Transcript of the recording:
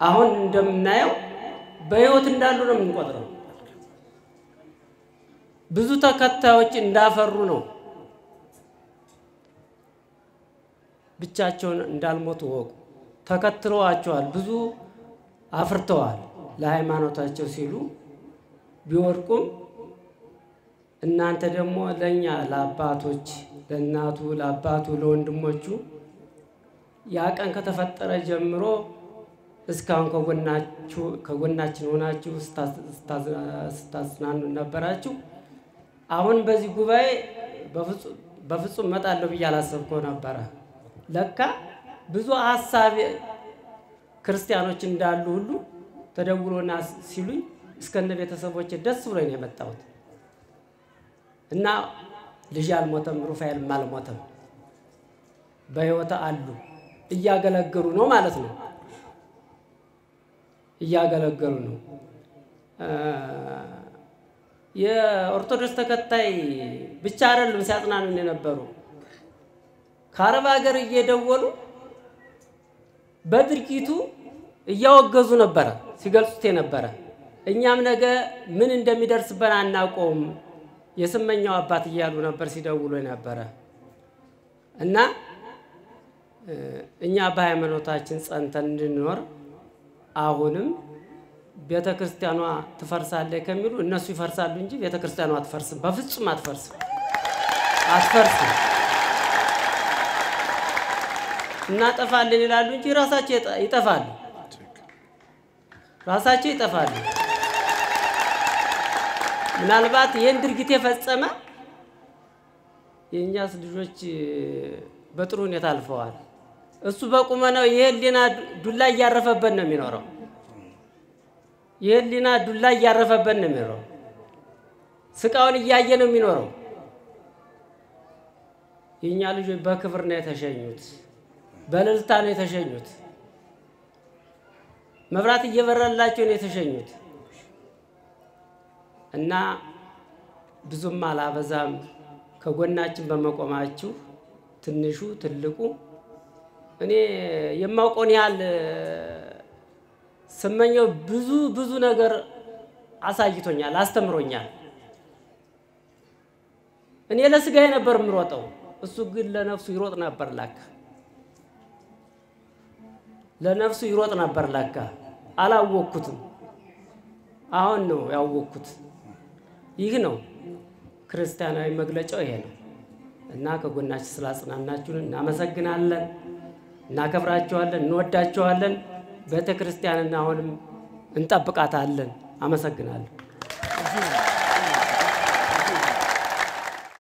አሁን እንደምናየው በሕይወት እንዳሉ ነው የምንቆጥረው። ብዙ ተከታዮች እንዳፈሩ ነው። ብቻቸውን እንዳልሞቱ ወቁ። ተከትለዋቸዋል፣ ብዙ አፍርተዋል። ለሃይማኖታቸው ሲሉ ቢወድቁም እናንተ ደግሞ ለእኛ ለአባቶች ለእናቱ ለአባቱ ለወንድሞቹ ያ ቀን ከተፈጠረ ጀምሮ እስካሁን ከጎናችሁ ከጎናችን ሆናችሁ ስታጽናኑ ነበራችሁ። አሁን በዚህ ጉባኤ በፍጹም እመጣለሁ ብዬ አላሰብከው ነበረ። ለካ ብዙ ሀሳብ ክርስቲያኖች እንዳሉ ሁሉ ተደውሎና ሲሉኝ እስከነ ቤተሰቦች ደስ ብሎኝ ነው የመጣሁት እና ልጅ አልሞተም፣ ሩፋኤልም አልሞተም፣ በሕይወት አሉ እያገለገሉ ነው ማለት ነው። እያገለገሉ ነው። የኦርቶዶክስ ተከታይ ብቻ አይደሉም ሲያጽናኑን የነበሩ ከአረብ ሀገር እየደወሉ በድርጊቱ እያወገዙ ነበረ ሲገልጹት የነበረ እኛም ነገ ምን እንደሚደርስበን አናውቀውም የስመኛው አባት እያሉ ነበር ሲደውሉ የነበረ እና እኛ በሃይማኖታችን ጸንተን እንድንኖር አሁንም ቤተ ክርስቲያኗ ትፈርሳለች ከሚሉ እነሱ ይፈርሳሉ እንጂ ቤተ ክርስቲያኗ አትፈርስም። በፍጹም አትፈርስም፣ አትፈርስም። እናጠፋለን ይላሉ እንጂ ራሳቸው ይጠፋሉ፣ ራሳቸው ይጠፋሉ። ምናልባት ይህን ድርጊት የፈጸመ የእኛስ ልጆች በጥሩ ሁኔታ አልፈዋል። እሱ በቁመናው የህሊና ዱላ እያረፈበት ነው የሚኖረው። የህሊና ዱላ እያረፈበት ነው የሚኖረው። ስቃውን እያየ ነው የሚኖረው። የእኛ ልጆች በክብር ነው የተሸኙት፣ በእልልታ ነው የተሸኙት፣ መብራት እየበራላቸው ነው የተሸኙት። እና ብዙም አላበዛም። ከጎናችን በመቆማችሁ ትንሹ ትልቁ እኔ የማውቀውን ያህል ስመኘው ብዙ ብዙ ነገር አሳይቶኛል፣ አስተምሮኛል። እኔ ለስጋዬ ነበር የምሮጠው፣ እሱ ግን ለነፍሱ ይሮጥ ነበር ላካ ለነፍሱ ይሮጥ ነበር ላካ። አላወቅኩትም። አሁን ነው ያወቅኩት። ይህ ነው ክርስቲያናዊ መግለጫው ይሄ ነው እና ከጎናችን ስላጽናናችሁን እናመሰግናለን፣ እናከብራችኋለን፣ እንወዳችኋለን። ቤተ ክርስቲያንን አሁንም እንጠብቃታለን። አመሰግናለሁ።